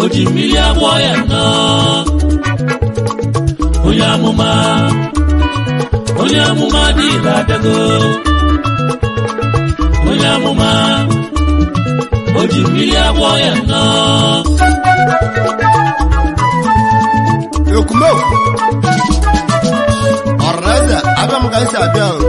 ji mmiri agwọ ya nnọọ onye amụma onye amụma dị ire abịago onye amụma o ji mmiri agwọ ya nnọọ ekumeu ọrịnaeze abịa m ka esi abịa o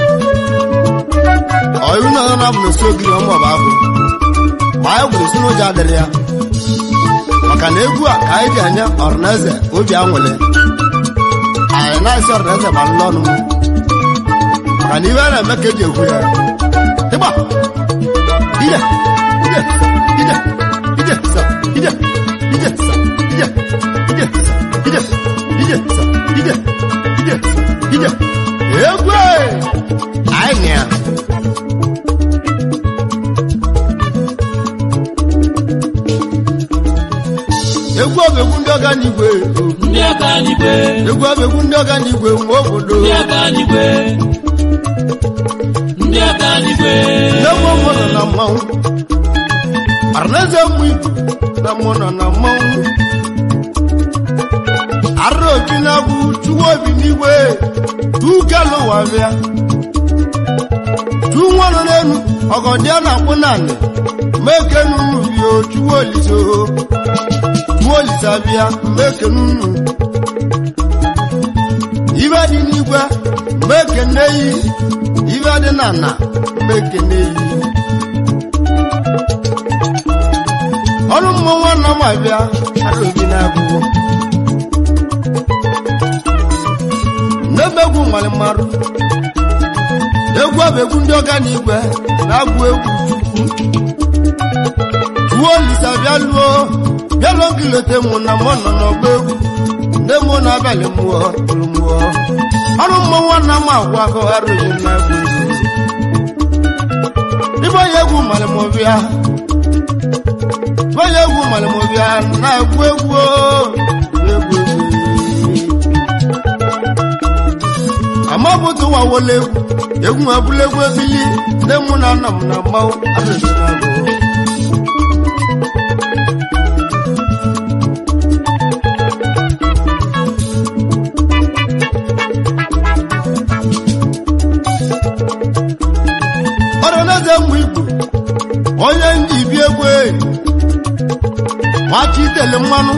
ọyụ na na bụ na-esi ogiri ọmụ ọba abụ ma anyị gwere si n'ụjọ adịrị ya maka na egwu a ka anyị ji anye ọrịnaeze obi anwụlị anyị na-esi ọrịnaeze ma nlọ ọnụ m maka na ibe a na-eme ka eji ekwu ya ịgba ije ije ije ije sa ije ije sa ije ije sa ije ije sa ije ije sa ije egwu anyị nị ya egwu ọ bụ egwu ndị ọga n'igwe ndị aka n'igwe egwu ọ bụ egwu ndị ọga n'igwe nwe obodo ndị aka n'igwe ndị aka n'igwe nne m ụmụ nọ na mmanwụ arịnaeze mmụ ibu na mmụ nọ na mmanwụ arịra obi na-agwụ chụwa obi n'igwe tukelụwa bịa tu nwa nọ n'elu ọgọdịa na-akpụ naanị meke nunu bio chụwa olise o chụwa olise bịa meke nunu ibe dị n'igwe meke nneyi ibe dị na na meke nneyi ọrụ mmụọ nwanna m abịa ara obi na-agwụgwọ n'ebe egwu nwere mmarụ egwu ọ bụ egwu ndị ọga na igwe na-agwụ egwu chukwu tuwo olisa bịa luo bịa lụọ gị leta mụ na mụ nọ n'ọgba egwu nne mụ na-abalị mmụọ tụrụ mmụọ ọrụ mmụọ nwanna m agwụ ahụ ara obi na-agwụ egwu ibe onye egwu mara m ọbịa onye egwu mara m ọbịa na-egwu egwu egwu egwu amabụtụ ụwa wole egwu egwu abụla egwu ebili nne mụ na nna m na mmanwụ arụsị na-agụ ọrịanaeze mmụ igbo onye ndị bi egwu nwachi itele mmanụ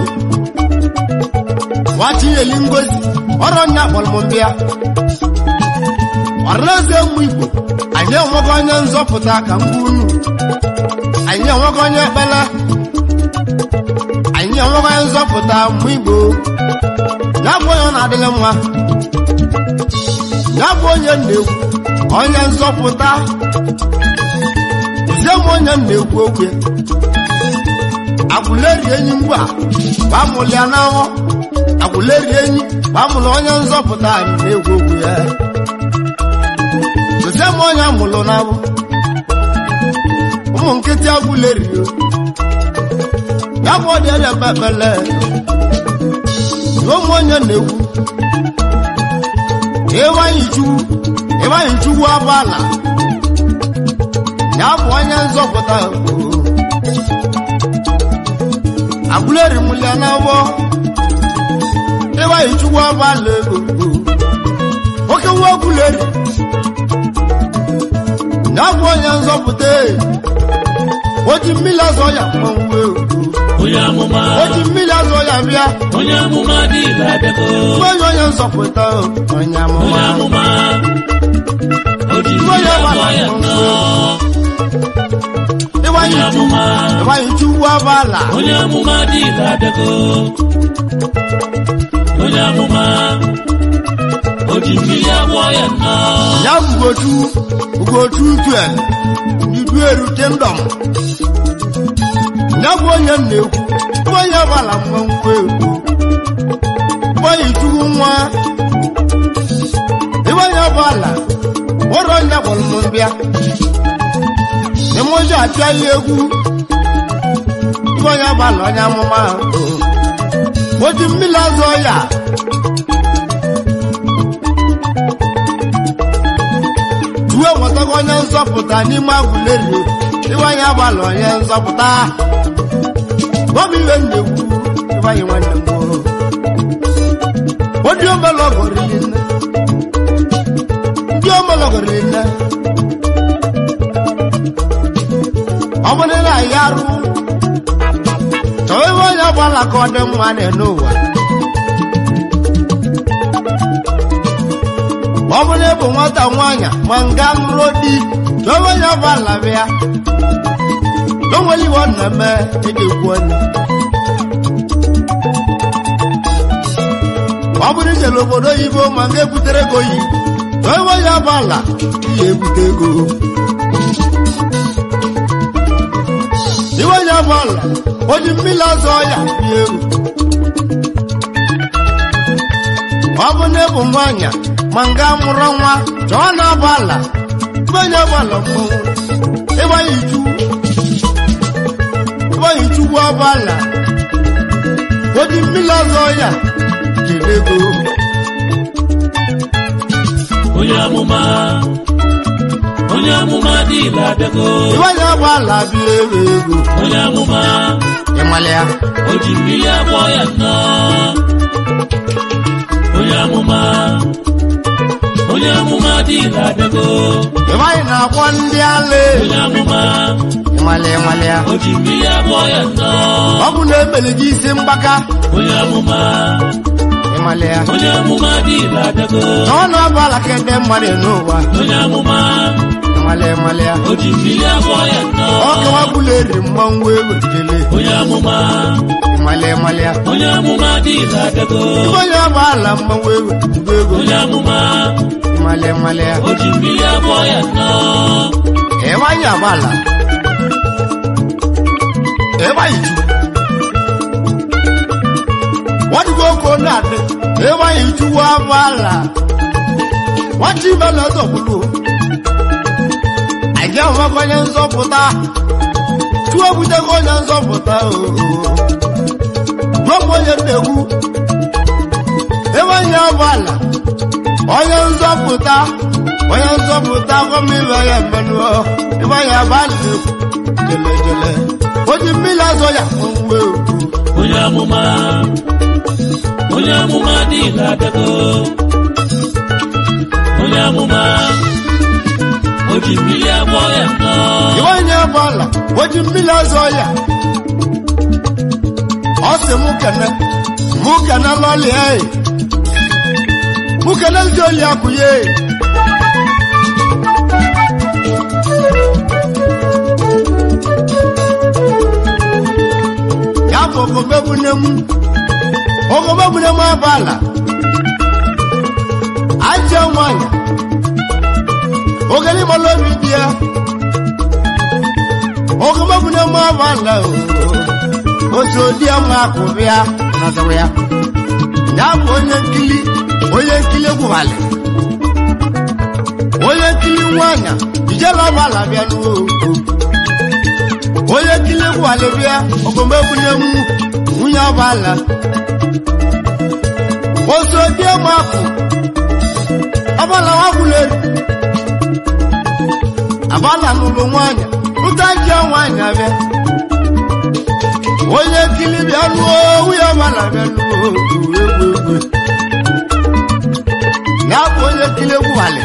nwachi nyeli ngozi ọrụ nya kpọrọ m mbịa ọrịanaeze mmụ igbo anyị enweghị onye nzọpụta ka mgbe unu anyị enweghị onye ekpele anyị enweghị onye nzọpụta mmụ igbo ya bụ onye ọ na-adịlị mma ya bụ onye na-ekwu onye nzọpụta zie m onye m na-ekwu okwu ya agwụleri enyi mgbe a gbamụlụ ya n'ahụ agwụleri enyi gbamụlụ onye nzọpụta anyị na-ekwu okwu ya zie m onye amụlụ n'ahụ ụmụ nkịtị agwụleri ya bụ ọdị ebe ekpele ụmụ onye na-ekwu ịwanyị chukwu ịwanyị chukwu abala ya bụ onye nzọpụta agwụleri mụlia n'agbọ ịwanyị chukwu abala ego oke nwa agwụleri ya bụ onye nzọpụta o ji mmiri azọ ya mmanwụ onye amụma o ji mmiri azọ ya bịa onye amụma dị ire abịago onye onye nzọpụta onye onye amụma amụma o ji mmiri agwọ ya nnọọ ịwanyị onye chukwu amụma ịwanyị chukwu abala onye amụma dị ire abịago onye amụma o ji mmiri agwọ ya nnọọ ya bụ ugochu ugochu tuel idu erute ndọm ya bụ onye m na-ekwu bụ onye gbala mmanwụ egwu bụ onye chukwu nwa ebe onye gbala ụrọ onye kpọrọ m mbịa emoji apịa ya egwu ebe onye gbala onye amụma o ji mmiri azụ ya tuwe nwetago onye nzọpụta n'ime agwụleri iwanye abalị onye nzọpụta gọm iwe nnegwu ịbanye nwanne m o odi omelọgọrili nne ndị omelọgọrili nne ọ bụrụ na ya arụ chọọ ebe onye ọgbala ka ọ dị mma na-ene ụwa ọ bụrụ na ịbụ nwata nwaanyị ma nga nụrụ di chọọ ebe onye ọgbala bịa n'onwere iwe ọ na-eme eji ekwu onye ọ bụrụ ijele obodo oyibo ma nga ebutere ego yi chọọ ebe onye ọgbala ihe ebute ego iwe onye ọgbala o ji mmiri ọzọ ya bie ego ọ bụ na ịbụ nwaanyị ma nga mụrụ nwa chọọ na ọgbala iwe onye ọgbala mmọnwụ ịgbanye ichu ịgbanye ichukwu ọgbala o ji mmiri ọzọ ya jiri ego onye amụma onye amụma dịla abịago iwe onye ọgbala bie ego ego onye amụma ịmalị ya o ji mmiri agbọ ya nnọọ onye amụma onye amụma dịla abịago ịgbanye na-akwọ ndị ala onye amụma ịmalị ịmalị ya o ji mmiri agbọ ya nnọọ ọ bụ na emere gị isi mgbaka onye amụma ịmalị ya onye amụma dịla abịago chọọ na ọgbala ka ede mmadụ n'ụwa onye amụma ịmalị ịmalị ya o ji mmiri agbọ ya nnọọ ọ kawabụla eri mmanwụ ewetele onye amụma ịmalị ịmalị ya onye amụma dịla abịago ibe onye ọgbala mmanwụ ewetugbo ego onye amụma ịmalị ịmalị ya o ji mmiri agbọ ya nnọọ ịgbanye agbala ịgbanye ju wadigo oko na-adị ịgbanye ijuwa agbala nwata ibe na ọzọgbulu anyị ahụmaka onye nzọpụta chụọ ebutego onye nzọpụta oo dọpụ onye nnegwu ịgbanye agbala onye nzọpụta onye nzọpụta gọmibe ya mmenụ ịgbanye agbala jele jele o ji mmiri azọ ya mmanwụ ewu onye amụma onye amụma dịla abịago onye amụma o ji mmiri agbọ ya nnọọ ịgbanye agbala o ji mmiri azọ ya ọ sị mụ kene mụ kene lọlịa e mụ kene ndị oli akwụye ya bụ ogomegbune m ogomegbune m agbala ajọ nwanyị ogeli mọlọ obi dị ya ogomegbune m agbala otu odi ama akụbịa nazawa ya ya bụ onye nkili onye nkili gwụghalị onye nkili nwanyị ijela agbala bịa n'uo onye nkili gwụghalị bịa ogomegbune m nwunye agbala otu odi ama akụ agbala wagwụleri agbala n'ụlọ nwanyị ụta ji nwanyị abịa onye nkili bịa lụọ nwunye agbala bịa lụọ egwu egwu ya bụ onye nkili gwụghalị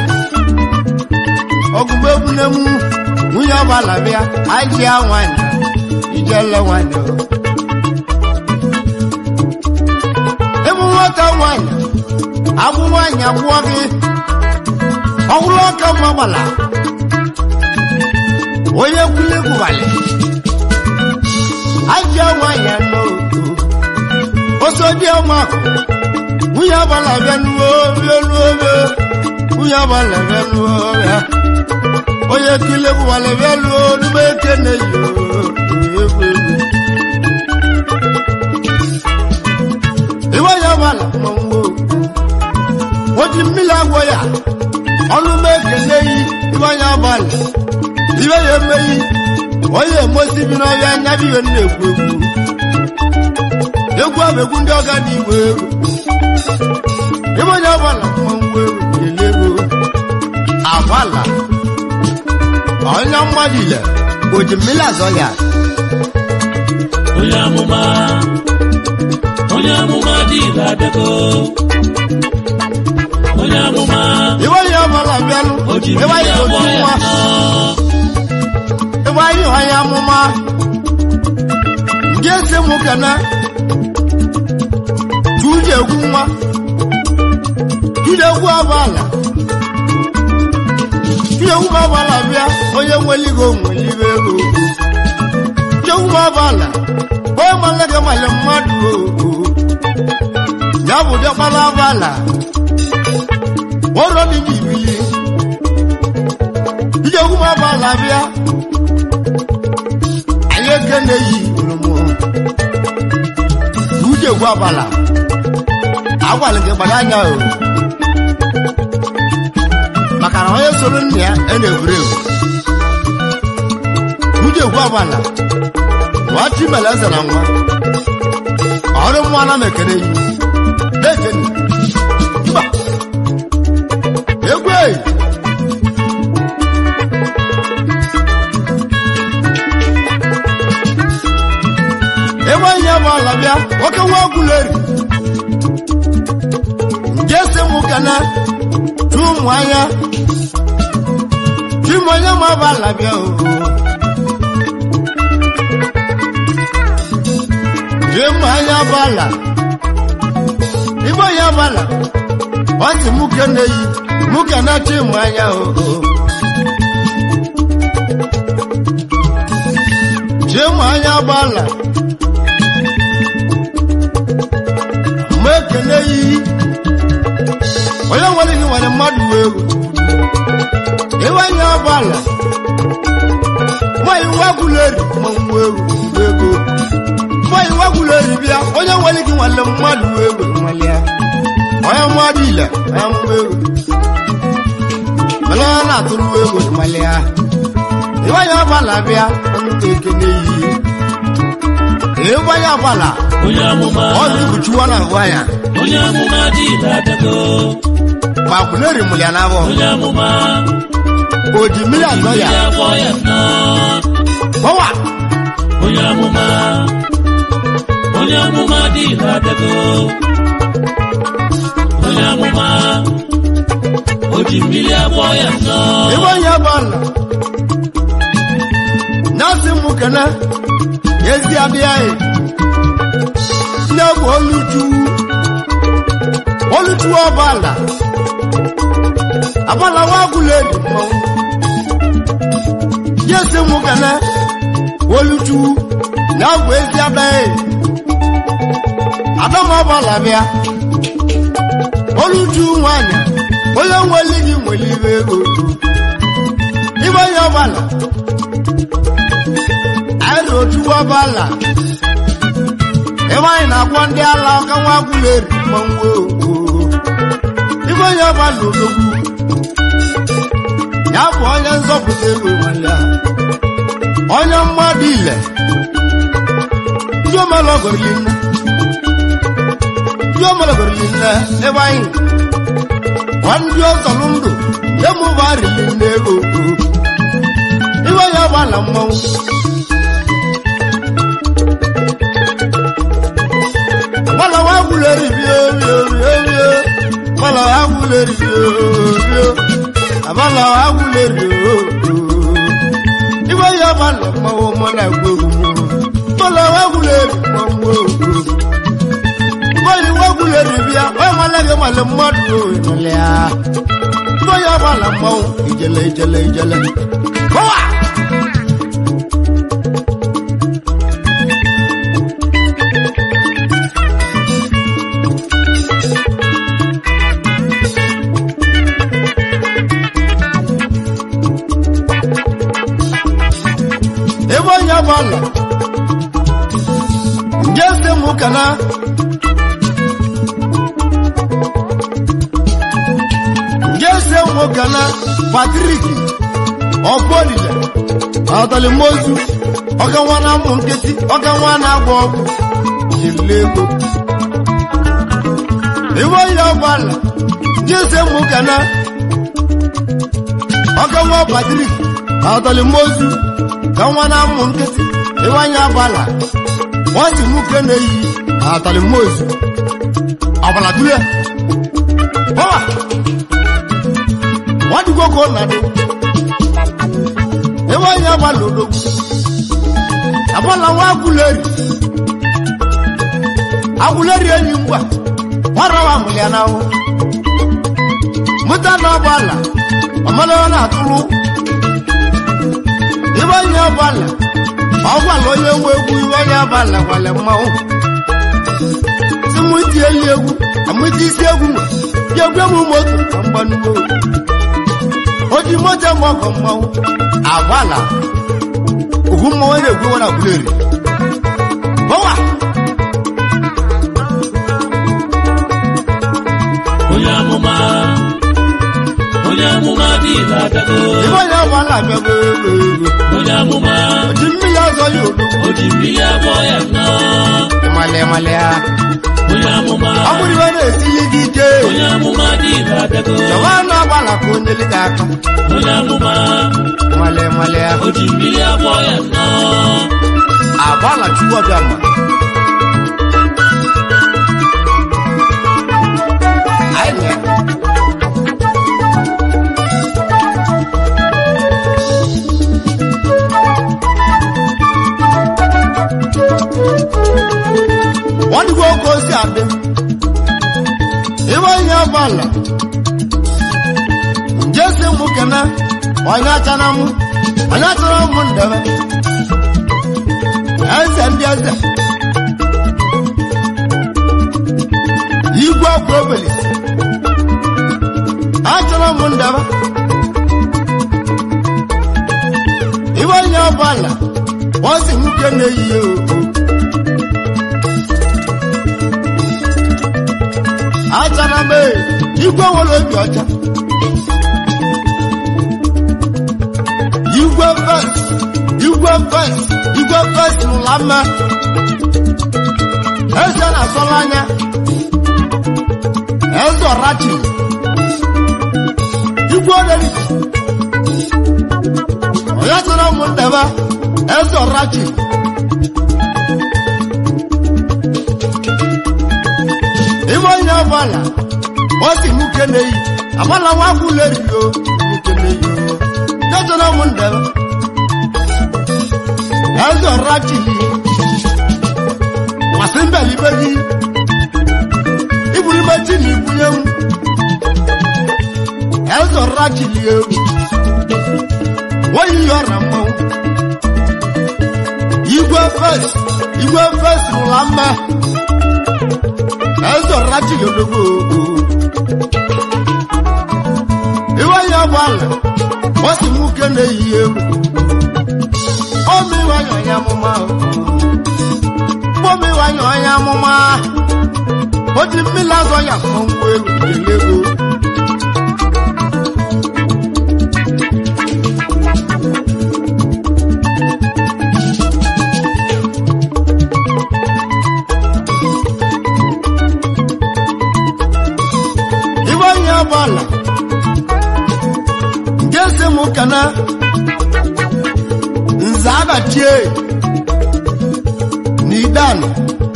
ọgụgụ egwu na emu nwunye agbala bịa ajịa nwanyị ijele nwanyị ịmụ nwata nwanyị abụ nwanyị abụọ gị ọhụrụ ọka mma gbala onye nkili gwụghalị ajịa nwanyị anọ oso dị ọma nwunye agbala bịa nuo bịa nuo bịa nwunye agbala bịa nuo bịa onye nkili gwụghalị bịa nuo n'ugbo ekene yi egwu egwu iwe ya agbala mmanwụ o ji mmiri agwọ ya ọnụ m ekele yi ibe ya agbala ibe ya emeyi onye emosi bi n'ọhịa anya bụ ihe m na-ekwu egwu egwu ahụ egwu ndị ọga dị igwe egwu ibe onye agbala mmanwụ egwu ele ego agbala onye mmadụ ile o ji mmiri azọ ya onye amụma onye amụma dị ire abịago onye amụma iwe ya ọbụla bịanụ o ji iwe mmiri ya agwọ otu ya nwa nọ iwe anyị onye amụma ndị ese mụ kana tuje egwu nwa tuje egwu abala tuje egwu abala bịa onye nweligo nwelibe ego tuje egwu abala onye malaga male mmadụ o ya bụ dịkpala abala ọrụ dị n'ibili tuje egwu abala bịa anyị ekene yi oromo uche gwu abala agwala gị gbara anya o maka na onye soro nna ya a na-egwuru egwu uche gwu abala nwa chimele eze na nwa ọrụ nwa na m ekene yi na-ekene mba egwu eyi ebe onye bụ ala bịa nwoke nwa ọgwụleri nke si mụ kana tu ụmụ anya chim onye ma bụ ala bịa o jee mụ anya bụ ala ibe onye bụ ala ọ sị mụ kene yi mụ kana chi mụ anya o jee mụ anya bụ ala mgbe ekele iyi onye nwere gị nwere mmadụ wee ego ịwanye ọbala nwanyị wagụleri ma nwa ego ego nwanyị wagụleri bịa onye nwere gị nwere mmadụ wee ego nwale ya onye mmadụ ile onye mgbe ego mana ọ na-atụrụ ego nwale ya ịwanye ọbala bịa ọnụta ekele iyi ịwanye ọbala onye amụma ọ na-ebuchiwa na ngwa ya onye amụma dị ire abịago ma kwụleri mụ ya n'abọ onye amụma o ji mmiri azọ ya mmiri agwọ ya nọ gbawa onye amụma onye amụma dị ire abịago onye amụma o ji mmiri agwọ ya nọ ebe onye bụ ala nyasị mụ kene ezi abịa ya nne bụ oluchu oluchu ọbala abala wagụla ebi mmanwụ nyasị mụ kene oluchu na bụ ezi abịa ya adam ọbala bịa oluchu nwanyị onye nwere gị nwere ibe ego ibe onye ọbala anyị na otu ọbala ebe anyị na-agwọ ndị ala ọka nwa gwụla eri mmanwụ ibe onye ọbala odogwu ya bụ onye nzọpụta ego nwale ya onye mmadụ ile ndị omelọgorili nne ndị omelọgorili nne ebe anyị gwa ndị ọzọlụ ndụ emụba rili nne ego iwe ya gbala mmanwụ gbala wa gwuleri bio bio bio bio gbala wa gwuleri bio bio agbala wa gwuleri o iwe ya gbala mmanwụ mọ na egwu egwu gbala wa gwuleri mmanwụ o bọ́ọ̀lù wọ́gùlẹ̀ rìbíà wọ́n máa lẹ́gẹ̀ẹ́ máa lè mọ́dù ìrọ̀lẹ́ à. bóyá wà là mọ́ ìjẹ̀lẹ̀ ìjẹ̀lẹ̀ ìjẹ̀lẹ̀. bọ́wà. ebe onye bụ ala nje ese mụ kana jese nwokana patrik ọbọlile ọtalimozu ọkanwa na ụmụ nkịtị ọkanwa na-agba ọgwụ jiri ego iwe onye ọbala jese nwokana ọkanwa patrik ọtalimozu kanwa na ụmụ nkịtị iwe onye ọbala wọ́n sì mú kéne yìí àtàlẹ̀ mọ́ọ̀sì ọ̀bàlà dúlẹ̀ bọ́wà wọ́n ti kókó nàdé ewé yẹn wà lòdò àbọ̀là wọn akulẹ̀rì akulẹ̀rì ẹ̀yìn gbà wọ́n rọ̀ wà múlẹ̀ náà wọ́n mụta na ọgbala ọmọlẹ́wọ́n na-atụrụ ibe onye ọgbala ọgbala onye nwe egwu ibe onye ọgbala gwale mmanwụ si mụ iti eyi egwu amụti isi egwu nwe ya egwu emu moto na mgbanugbo o ji moto eme ọkọ mmanwụ agbala ugwu mmanwụ na-egwu nwere abuleri bọwa onye amụma onye amụma dị na-abịago ibe onye ọgbala abịago ego ego onye amụma o ji mmiri ọzọ ya odo o ji mmiri abụọ ya nọ ịmalị ịmalị ya onye amụma ọ bụrụ ibe na-etinye gị ike onye amụma dị na-abịago Chọwa na-agbala ka onye gị aka onye amụma nwale nwale ya o ji mmiri abụọ ya nọ agbala chukwu ọbịa ma anyị na wọ́n ní kó kó sí àdé ìwọ yẹn agbala ǹjẹ́ sí mú kẹ́nẹ́ onye achana mụ onye achana mụ ndebe eze ndị eze igwe ọkụ obeli achara mụ ndebe iwe onye ọbụla wọ́n sì mú kéne yìí o achara m ee, igwe nwere obi ọcha igwe fes igwe fes igwe fes n'ụla mma eze na-asọla anya eze ọrachi igwe oderi onye sịrị ụmụ ndebe eze ọrachi ime onye ọbụla ọ si mụ keneyi agbala nwa kwulerio mụ keneyi o jọjọrọ ụmụ ndebe eze ọrachi masị mbelibe gị iburu mechi na ibunye m eze ọrachi li egwu nweghị ihe ọra mmanwụ igwe fes igwe fes rụla mma eze ọrachi yodogo iwe ya bụ ala ọ si mụ keneyi egwu omiwanye onye amụma omiwanye onye amụma o ji mmiri azọ ya mmanwụ egwu jelego ibe onye ọbụla nke si mụ kana nze agachie n'idanụ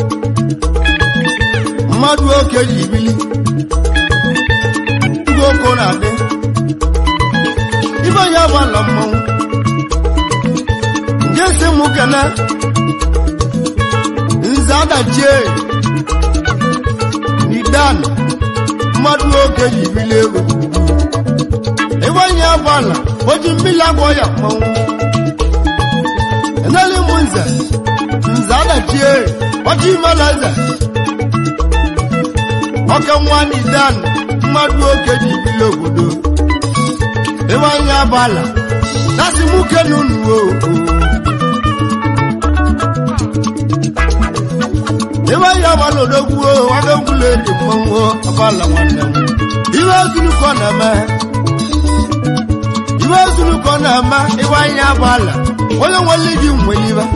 mmadụ oke ji bili igwe oko na-adị ibe onye ọbụla mmanwụ nke si mụ kana nze adachie n'idanụ mmadụ oke ji bili ego ebe onye ọbụla o ji mmiri agwọ ya mmanwụ eneli m nze nze adachie ọchị imela eze oke nwa n'idan mmadụ oke ji bili obodo ebe onye ọbụla dasị m uke n'unu o ebe onye ọbụla odogwu o wadogwula eji mmanwụ ọbụla nwanne m iwe ezulukọ na-eme iwe ezulukọ na-eme iwe anya ọbụla onye nwere gị nwere iwe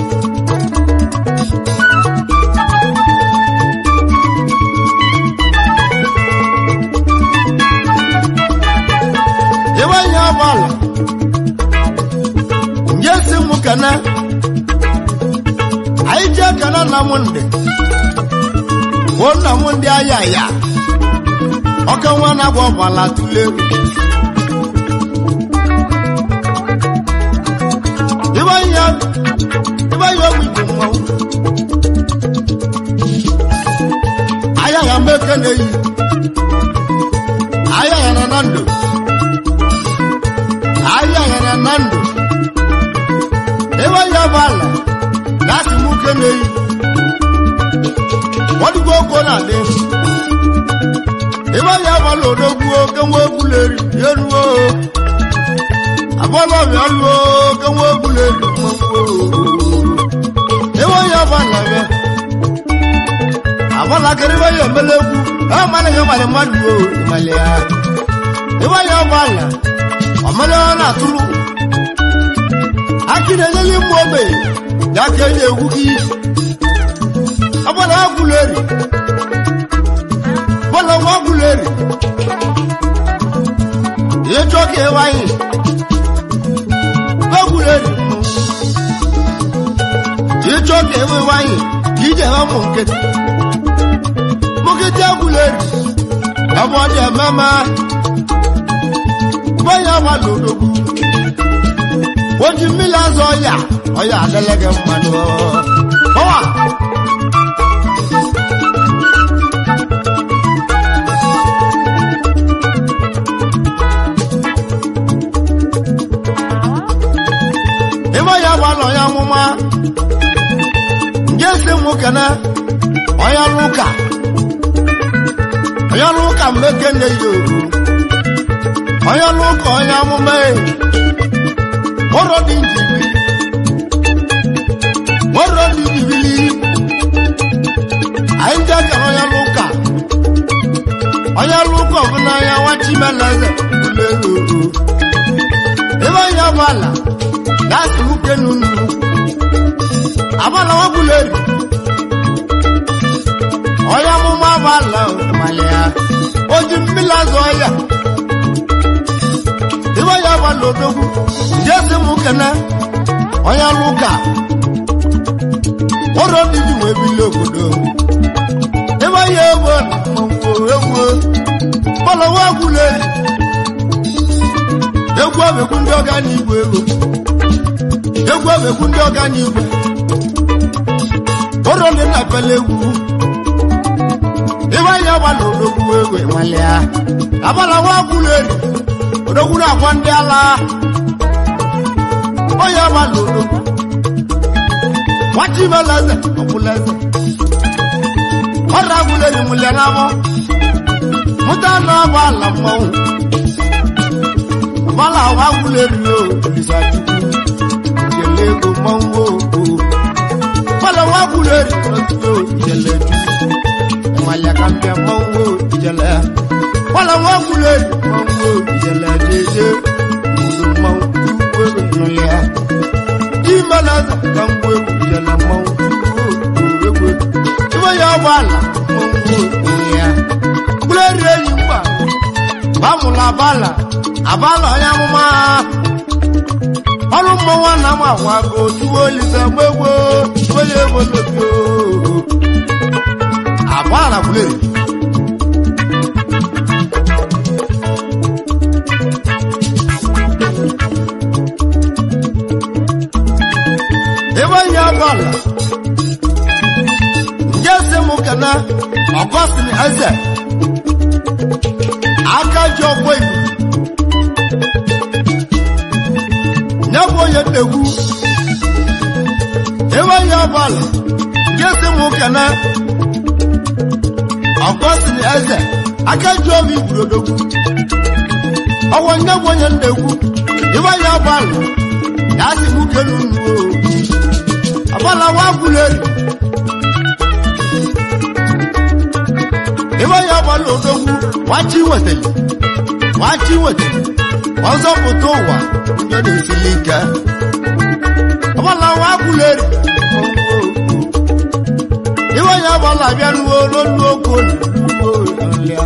iwe anya ọbụla nje si mụ kana anyị jee ekene nna m ndị bụ nna m ndị aya ya ọka nwa na-agba ọbala tụle ịbanye ịbanye ogwu igbo mmanwụ aya ya mgbe eke na-eyi aya ya na na ndụ aya ya na na ndụ ịbanye ọbala na-asị m uke na-eyi ọdịgo oko na-adị ịbanye ọbala odogwu oke nwa egwuleri eruo abọ́lọ́ mi ọlọ́ kẹwọ́ gbúlẹ̀ ìwọ yẹ bọ́lá rẹ abọ́lá kẹrì bá yẹ mẹlẹ́kù ẹ máa lẹ́yìn ọmọdé má dùn ó ìmọ̀lẹ́ ya ìwọ yẹ bọ́lá ọmọdé wọn náà túlù akíni ẹ̀yẹ́lì mú ọbẹ̀ yà kẹ́ ẹ̀yẹ ewu kí abọ́lá gbúlẹ̀ rì bọ́lá wọn gbúlẹ̀ rì ìyẹjọ́ kẹ́ wáyé gbẹ́gbùrẹ́ rẹ̀ yìí tó kéwé wáyé kì í jẹ́ ọmọ nkẹtì mo kì í jẹ́ gbùrẹ́ rẹ̀ ọmọdé mẹ́mẹ́ bóyá wà lòdòdó ojú mi lásán ọ̀yà ọ̀yà àdẹ́lẹ́gẹ̀ mmanú ọ̀wà. ya gbalọ ya nwụma nje si mụ kene onye lụka onye lụka mmeke nne ya oru onye lụka onye amụma ụrọ dị njibili ụrọ dị njibili anyị nje kere onye lụka onye lụka ọbụla ya nwachimeleze ụlọ elu oru ebe ya bụ ala láti mú kénu nù. Àbálọ̀ wọ́n lè rí. Ọ̀yá mú máa bá lọ ìmàlẹ́yà. Ojú mi lásán ọ̀yà. Ìwọ́ yà wà lòdògún. Jésù mú kẹ́nẹ́. Ọ̀yá lùkà. Wọ́n rọ́ níbi wọ́n ebi lóbodò. Ìwọ́ yà ewu mọ̀wó ewu. Bọ́lọ̀ wọ́n lè rí. Egwu ọ̀bẹ̀kú ndị ọ̀gá n'igwe ego. egwu egwu ndị ọga n'igwe ụrọ ndị na-apele egwu ibe anya gbala odogwu egwe nwalia abala nwa gwụrụ eri odogwu na-agwa ndị ala onye gbala odogwu nwachi ibelaeze ọbụlaeze ọra gwụrụ eri mụlia n'abọ mụta na ọgba ala mmanwụ abala nwa gwụrụ eri o olisa chukwu ego mmanwụ okwu kwala nwa gwụrụ eri otuto ijele ju ịmalịa ka mbịa mmanwụ ijele kwala nwa gwụrụ eri mmanwụ ijele jeje mmanwụ mmanwụ ego nnụlị ya imelaza ka mgbu egwu ijele mmanwụ egwu ibe ya ụgbọala mmanwụ okwu ya gwụrụ eri enyi mgba gbamụla abala abala onye amụma ọrụ mmọnwụ na m agwa ka otuwo olise gbegbo onye ebolobi agbara bụleri ebe onye agbala nje si m kene ọgọstin eze aka ji ọgbọ igbo ya bụ onye nnegwu ebe onye ọbụla nke si m kene ọgọstin eze aka ji obi igwurodogwu ọwọ nye bụ onye nnegwu ebe onye ọbụla ya si m kenu nnuo ọbụla wa gwuleri ebe onye ọbụla odogwu wachi wetara wachi wetara ọzọpụta ụwa onye na-esili ike ọbụla nwa agwụleri iwe onye ọbụla bịa nuwo n'olu okwu olilia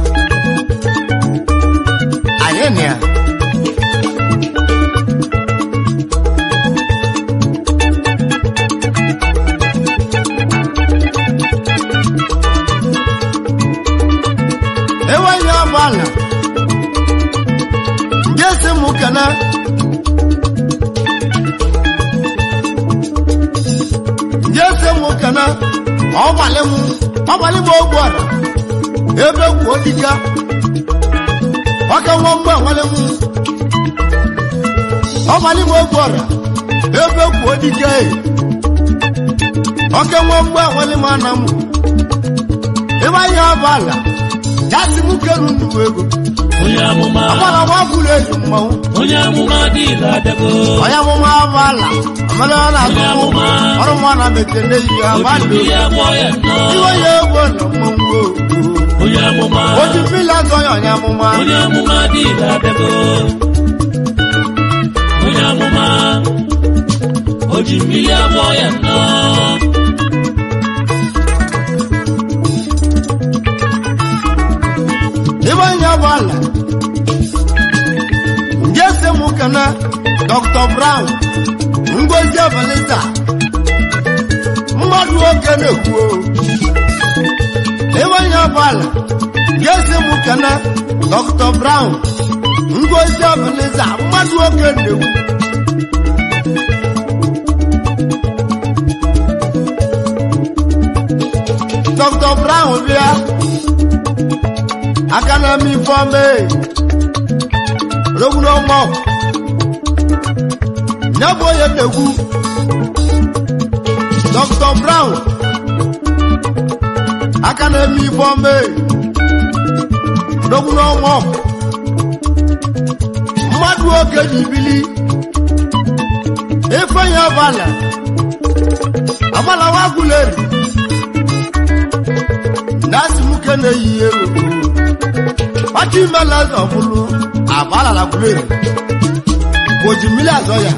anyị na ya jese m kana ọgbalị m ọgbalị m ogbu ọra ebe gwuo dịka ọka nwa mgbe ọgbalị m ọgbalị m ogbu ọra ebe gwuo dịka ọka nwa mgbe ọgbalị m ana m ebe anyị ọba ala jasi m keru nnukwu ego onye amụma agbara nwa gwuru eji mmanwụ onye amụma dịla abịago onye amụma ọba ala amara ọ na-atụ Onye amụma. ọrụ mụ na mekene yi ya gbado oji ya gbọọ ya nnọọ iwe ya egwu na mmanwụ onye amụma oji fila azọ ya onye amụma onye amụma dịla abịago onye amụma oji mmiri agbọọ ya nnọọ ibe ya bụ ala nje se mụ kana dr brown ngozi evelisa mmadụ oke na-ekwu ibe ya bụ ala nje se mụ kana dr brown ngozi evelisa mmadụ oke na-ekwu dr brown bịa aka na mi fọmbe rogun ọmọ nyabo ye degu dr brown aka na mi fọmbe rogun ọmọ mmadụ oge jibili ifeanyi abala abala wa guleri nasi muke na eyi ero wájú mẹ́lẹ̀ ẹ̀sọ̀ fúnlu àbálà làkúlẹ̀ rẹ̀ kò jù mílẹ̀ ẹ̀sọ̀ yà.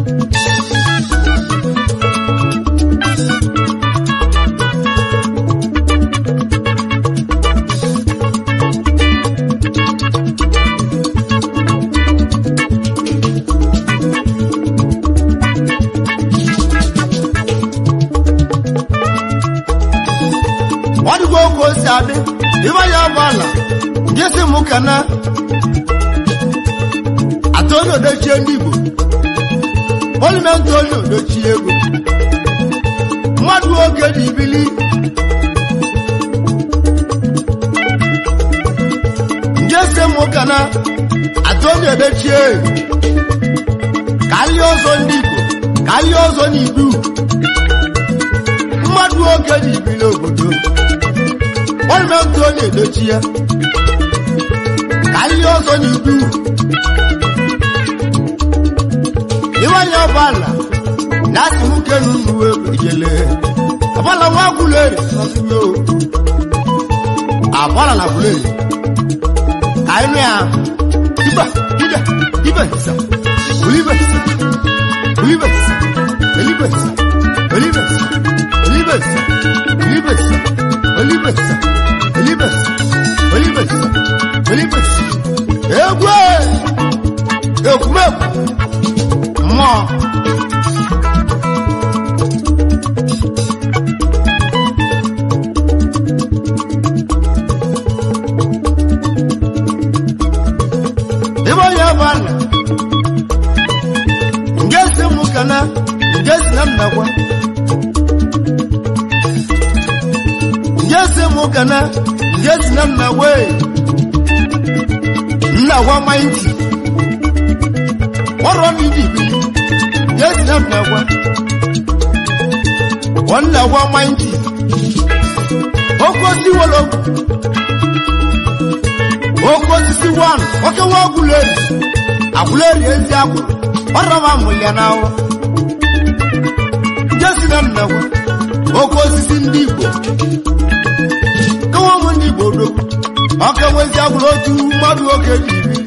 wọ́n ti kó kó sí adé ìbáyà bàlà jesi mụ kana atoni odochie ndị igbo molimenti onye odochie ego mmadụ oge dị ibili jesi mụ kana atoni odochie kalie ọzọ ndị igbo kalie ọzọ n'idu mmadụ oge dị ibili obodo molimenti onye odochie ka ihe ọzọ n'idu iwanye ọbala na asị nwoke n'uwe ejele abala nwa gwuleri n'ọsịmio abala na gwuleri ka anyị nụ ya ibe ide ibe nsa olibe nsa olibe nsa olibe nsa olibe nsa olibe nsa olibe nsa olibe nsa olibe nsa olibe nsa olibe nsa egwu ekwumekwu mmụọ ebe onye bụ ala nge si mụ kana nge si na nnakwa nge si mụ kana nge si na nnakwa nnakwa maịntị ọrụ ndị ibili nge si na nnakwa nnakwa maịntị oke osisi wologwu oke osisi wan oke nwa agwụleri agwụleri ezi agwụ ọrọba mụlya n'ahụ jesi na nnakwa oke osisi ndị igbo kewa ụmụ ndị igbo odogwu ọka nwezi agwụrụ otu mmadụ oke ji ibili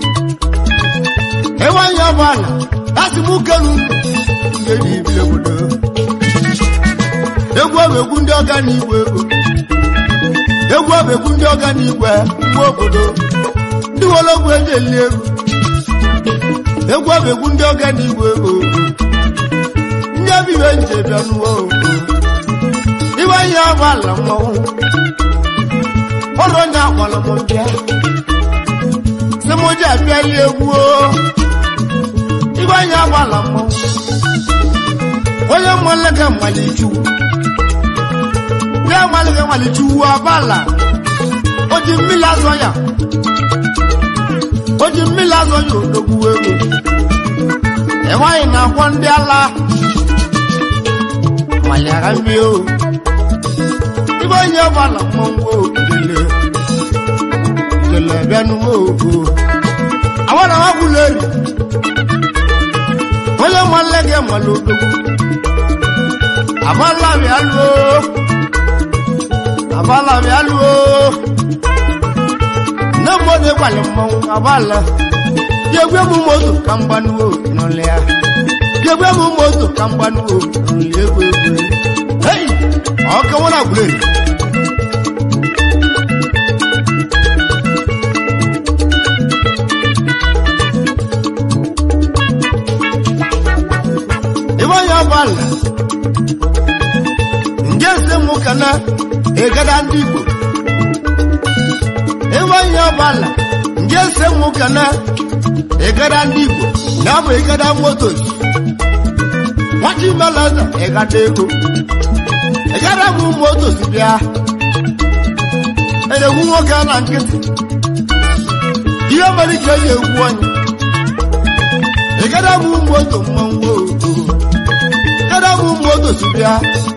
ewanye ọbụala asị m kenu ndị ji ibili obodo egwu ọbụ egwu ndị ọga na igbo ego egwu ọbụ egwu ndị ọga na igwe nwa obodo ndị wologwu eji eli ego egwu ọbụ egwu ndị ọga na igwe ego ndị abibe nje bịa n'ụwa ogo iwe ihe agba ala mmanwụ ọrụ onye akwala m bịa si m ji abịali egwu o iwe ihe agba ala mmanwụ onye mmalege mmalichukwu ya mmalege mmalichukwu abala o ji mmiri azọ ya o ji mmiri azọ ya odogwu ego enweghị na-akwọ ndị ala maliara mmiri o ibe onye ọbala mmọnwụ ijele ijele bịanụwo o awara ha gwụla eri onye mmalege mmali odogwu abala bịa lụọ abala bịa lụọ nne m onye gwara mmanwụ abala yegwe m moto ka mgbanuo n'ụlọ ya yegwe m moto ka mgbanuo n'ụlọ egwu egwu hei ọka nwere agwụrụ ebe onye ọbala nje ese nwoke na egada ndị igbo ebe onye ọbala nje ese nwoke na egada ndị igbo na bụ egada moto nwata imelaza egada ego egada bụ moto si bịa eregwu nwoke na nkịtị ihe mere ka eji egwu onye egada bụ moto mmanwụ egada bụ moto si bịa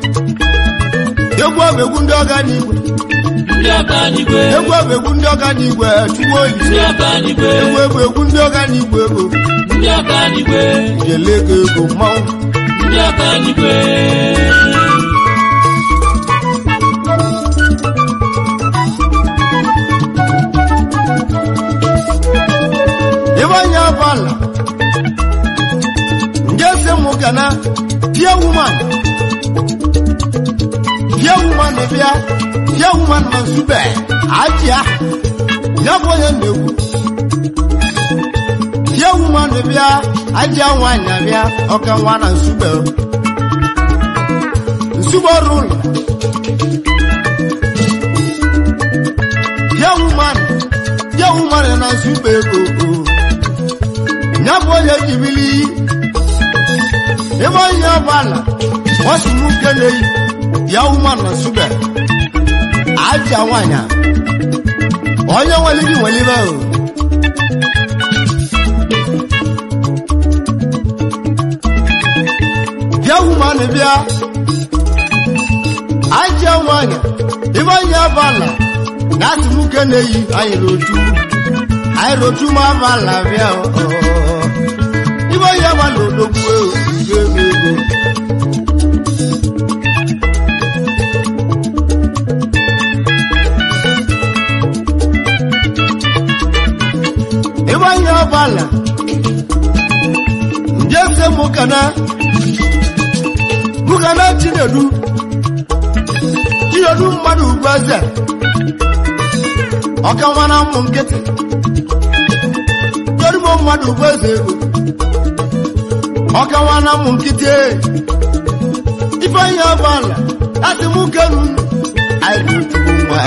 egwu ọbụ egwu ndị ọga n'igwe ndị ọka n'igwe egwu ọbụ egwu ndị ọga n'igwe chukwu oyi ndị ọka n'igwe egwu egwu egwu ndị ọga n'igwe ego ndị ọka n'igwe jele ego ego mmanwụ ndị ọka n'igwe ebe onye ọbala nje se mụ gana pie woman pie woman bịa pie woman na nsube ajịa ya bụ onye na-egwu pie woman bịa ajịa nwaanyị abịa ọka nwa na nsube nsube ọrụ ụlọ pie woman pie woman na nsube ego ya bụ onye jibili ebe onye ọbala ọsị m keleghị ya ụma na sube aja nwanyị a onye nwere gị nwere ibe o bịa ụma na bịa aja nwanyị ebe onye ọbala na atị m keleghị anyị rotu anyị rotu ma ọbala bịa o ibe onye ọbala odogwu ego ego ego ebe onye ọbala nje se mụkana mụkana chinedu chinedu mmadụ ugwu eze ọka nwa na ụmụ nkịtị chinedu mmadụ ugwu eze ego ọka nwa na ụmụ nkịtị ife onye ọbala asị m kenu anyị na-etubu nwa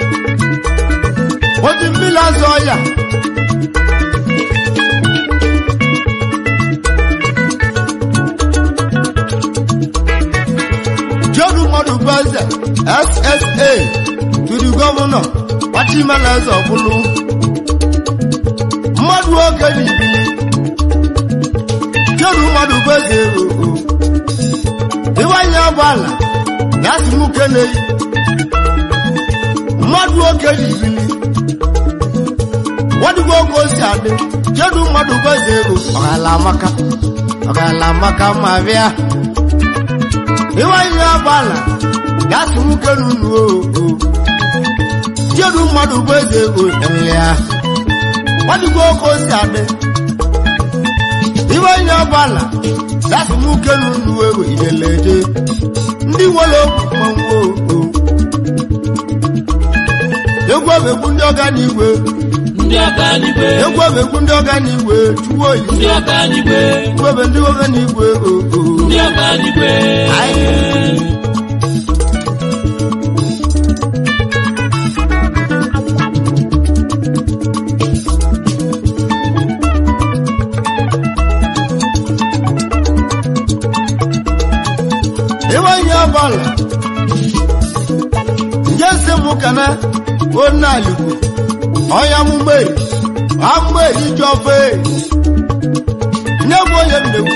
oji mmiri azọ ya Jodu mmadụ bụ eze SSA tụrụ gọvanọ Wachimela eze ọbụlụ mmadụ oge n'ibili Jodu mmadụ bụ eze ero ịwanye ọgbala na asị m keneyi mmadụ oge n'ibili wadugo oge o si adị Jodu mmadụ bụ eze ero ọgala amaka ọgala amaka ma bịa ịwanye ọgbala gasị nwoke n'unu oo jedu mmadụ bụ eze ego ya gbadigbo oke osi adị ịwanye ọgbala gasị nwoke n'unu ego ideleje ndị nwere okwu mmanwụ oo egwu ọbegwu ndị ọga n'igwe ndị ọka n'igwe egwu ọbegwu ndị ọga n'igwe chuwo oyi ndị ọka n'igwe egwu ọbe ndị ọga n'igwe oo ndị ọka n'igwe ọbala nje si mụ kana onye alikwu ọnya mụ mmeri ammeri ji ofe nye bụ onye nnekwu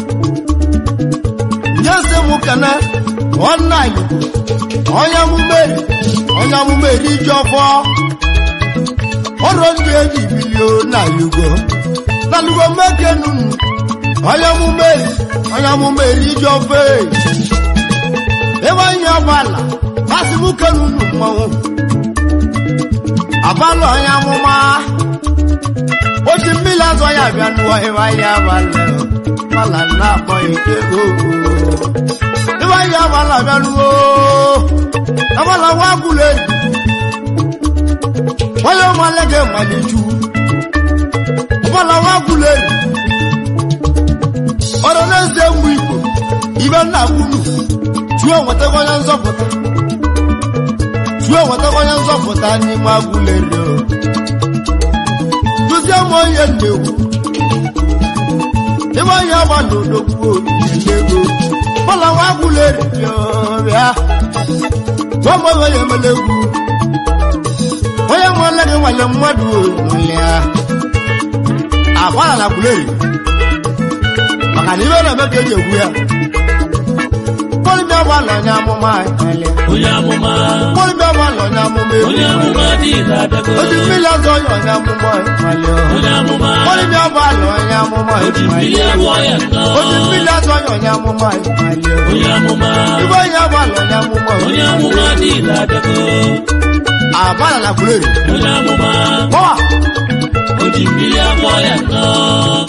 nye si mụ kana onye alikwu ọnya mụ mmeri ọnya mụ mmeri ji ọfọ ọrụ ndị eji bilio na yugo na lugo mmeke nunu ọnya mụ mmeri ọnya mụ mmeri ji ofe ebe anyị ọbala kasị mụ kenu unu mmanwụ abalị onye amụma o ji mmiri azọ ya bịa nụọ ebe anyị abalị mala na-akpọ ike ogo ebe anyị abalị abịa nụọ abala nwa gwụrụ eji onye ọmale ga emalichu abala nwa gwụrụ eji ọrụ na-eze mgbe igbo ibe nna gwuru chuo nwetago onye nzọpụta chuo nwetago onye nzọpụta n'ime agwụleri duzie m onye nnewu ebe onye agba n'odogwu ego bọla nwa agwụleri bịa gwam onye emele egwu onye nwale gị nwale mmadụ olya agbara na gwuleri maka na ibe na-eme ka eji egwu ya kpọrịbịa gbalọ onye amụma anyị onye amụma kpọrịbịa gbalọ onye amụma onye egwu amụma dị ire abịago oji mmiri ọzọ onye onye amụma ịmalị onye amụma kpọrịbịa gbalọ onye amụma oji ịmalị mmiri agwọ ya nnọọ oji mmiri ọzọ onye onye amụma ịmalị onye amụma ibe onye gbalọ onye amụma onye amụma dị ire abịago abala na kwureri onye amụma kpọwa oji mmiri agwọ ya nnọọ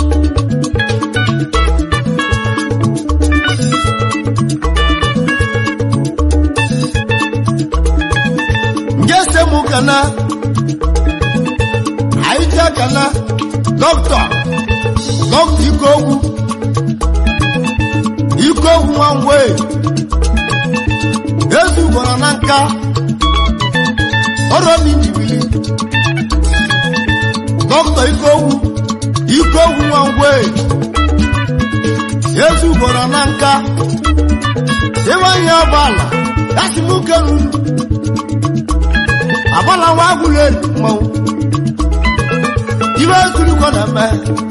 nje se mụ kana anyị je kana dọkịta dọkịta ike ogwu ike ogwu nwa ngwe ezugoro na nka ọrụ obi njibili dọkịta ike ogwu ike ogwu nwa ngwe ezugoro na nka ebe ihe ọbala yasi mụ kenu abala wa agwụla elu mmanwụ ibe ezurukọ na-eme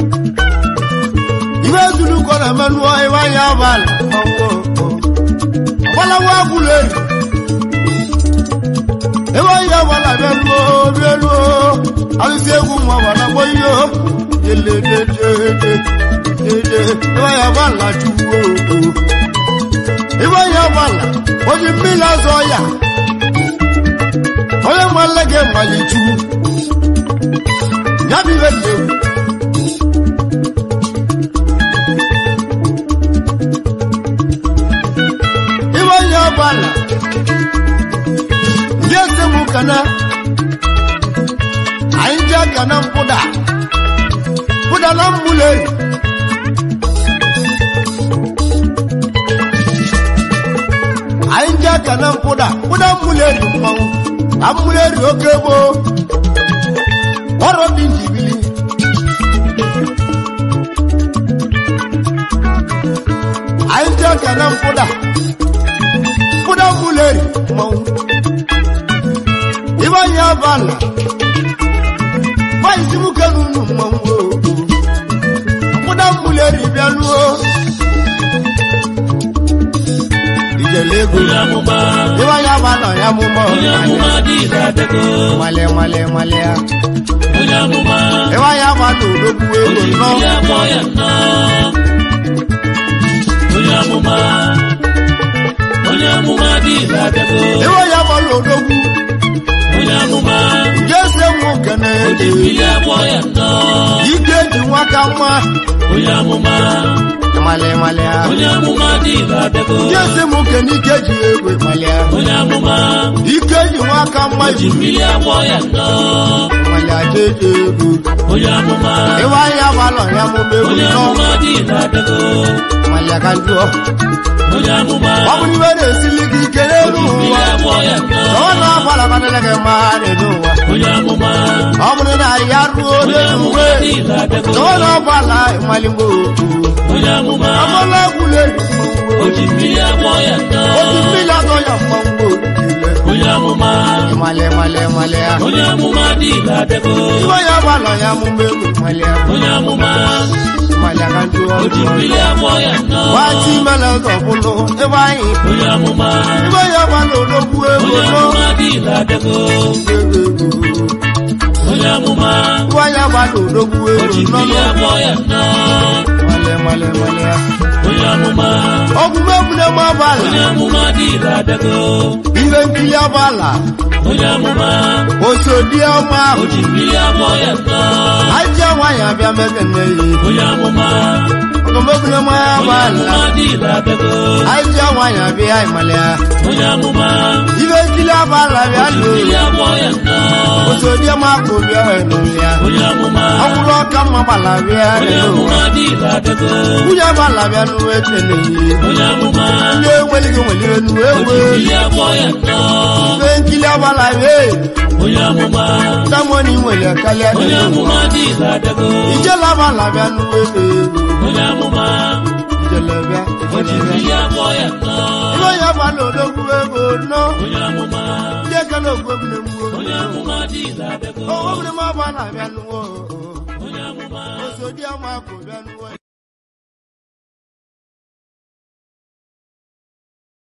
ibe ezurukọ na-eme nụọ ebe anya abala mmanwụ abala wa agwụla elu ebe anya abala bịa luo bịa luo alụsị egwu mma gbara gbọ ihe yelededede ebe anya abala chuwo ebe anya abala oji mmiri azọ ya onye nwanne gị malichu ya bụ ihe dị egwu ibe onye ọbala ndị eze m kana anyị ji aka na mpụda pụda na mmụleri anyị ji aka na mpụda pụda mmụleri mmanwụ na mmụleri oke gboo ọrụ dị njibili anyị ji aka na mpụda pụda mmụleri mmanwụ ibe anyị abala gbaisi nwoke n'unu mmanwụ oo. pụda mmụleri bịaluo ijele ego onye amụma ibe anyị abala ya mụmọ onye amụma dị ire abịago nwale nwale nwale ya onye amụma ibe anyị abala odogwu ego oji nnọọ mmiri agwọ ya nnọọ onye amụma onye amụma dị ire abịago ibe anyị abala odogwu onye amụma nje ese nwoke na oji ede mmiri agwọ ya nnọọ ike ji nwaka nwa onye amụma nwale nwale ya onye amụma dị ire abịago nje ese nwoke na ike ji egwe nwale ya onye amụma ike ji nwaka nwa oji ji mmiri agwọ ya nnọọ nwale aja eji egwu onye amụma ibe anyị abala ya mụma egwu onye nnọọ amụma dị ire abịago nwale ka njụọ onye amụma ọ bụrụ ibe na-esili gị ike n'elu oji mmiri ụwa agwọ ya nnọọ ọ na-agbala kanele gị mma n'elu ụwa onye amụma ọ bụrụ na ya ruo onye n'elu amụma uwe dị ire abịago ọ na-agbala ịmaligbo okwu onye onye amụma amala egwula eji mmanwụ o ji mmiri agwọ ya nọ oji mmiri atọ ya mmanwụ niile onye amụma ịmalị ịmalị ịmalị ya onye amụma dị ire adego iwe ya gbalọ ya amụma egwu ịmalị ya onye amụma ịmalị aka ndị o ji ọjọọ mmiri agwọ ya nọ wati mele ụzọ bụlụ ebe anyị onye amụma iwe ya gbalọ odogwu ego onye nọ amụma dị ire adego onye amụma iwe ya gbalọ odogwu o ego ji nọ mmiri agwọ ya nọ ịmalị ịmalị ịmalị ya onye amụma ọgwụgwụ egwuregwu onye abalị amụma dị ire adego ihe nkiri abalị onye amụma osodi ọma o ahụ ji mmiri agwọ ya nọ ajọ nwaanyị abịa mekene yi onye amụma ọgọmegwuregwu onye abalị amụma dị ire adego ajọ nwaanyị abịa ịmalị ya onye amụma ihe nkiri abalị abịa o ji lụ mmiri agwọ ya nọ osodi ọma ahụ bịa enu ya onye amụma ọkwụrụ ọka mma gbala bịa onye enu amụma dị ire adego nwunye abalị bịa n'uwe ekene yi onye amụma ndị enwelighị nwere enu o ewe ji mmiri agwọ ya nọ ihe nkiri abalị abịa onye amụma tamoni nwere karịa onye enu amụma dị ire adego ijele abalị bịa n'uwe enu onye amụma ijele bịa o ji ijele bịa mmiri agwọ ya nọ Iwe ya gba n'odogwu ego nọ onye amụma ndị eke na ogwegwure mgbuo onye amụma dị ire adego ogwegwure m ọba na-abịa n'ụwa onye amụma osodi ọma akụ bịa n'ụwa